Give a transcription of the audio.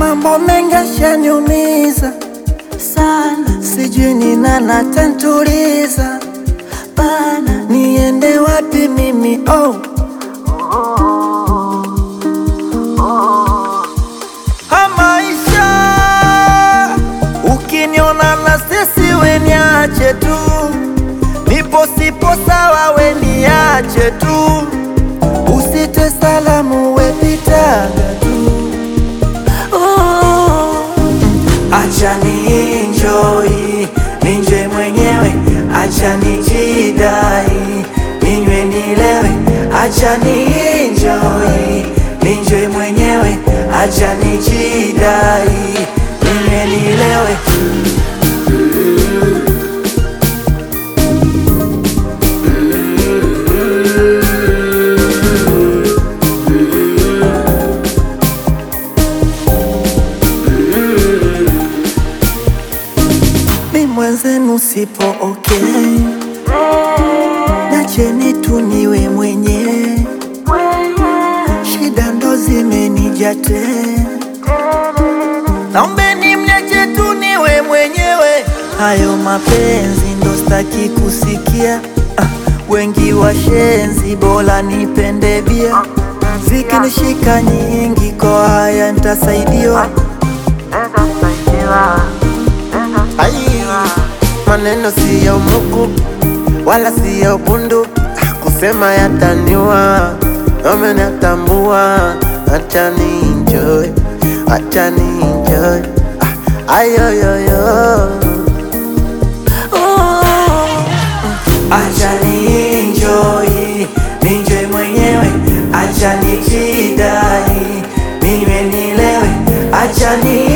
mambo mengi yashaniumiza sana, sijui ni nani atanituliza bana, niende wapi mimi oh. Ha, maisha ukiniona na sisi we niache tu, nipo sipo sawa we niache tu, usite salamu we pitaga tu oh. Acha ni enjoy ninje mwenyewe, acha nijidai ninywe nilewe, acha ni enjoy ninje mwenyewe, acha nijidai ninywe nilewe. mi mwenzenu sipo okay, nacheni tu niwe mwenyewe, shida ndo zimenija tena, naombeni mniache tu niwe mwenyewe, hayo mapenzi ndo staki kusikia. Ah, wengi washenzi, bora nipende bia, zikinishika nyingi kwa haya ntasaidiwa. Ai, maneno siyo muku wala siyo bundu, Ah, kusema yataniwa amenatambua. Acha ni enjoy, acha ni enjoy, Ah, ayoyoyo Oh, acha ni enjoy, ninjoy mwenyewe, acha nijidai, niwe nilewe, acha ni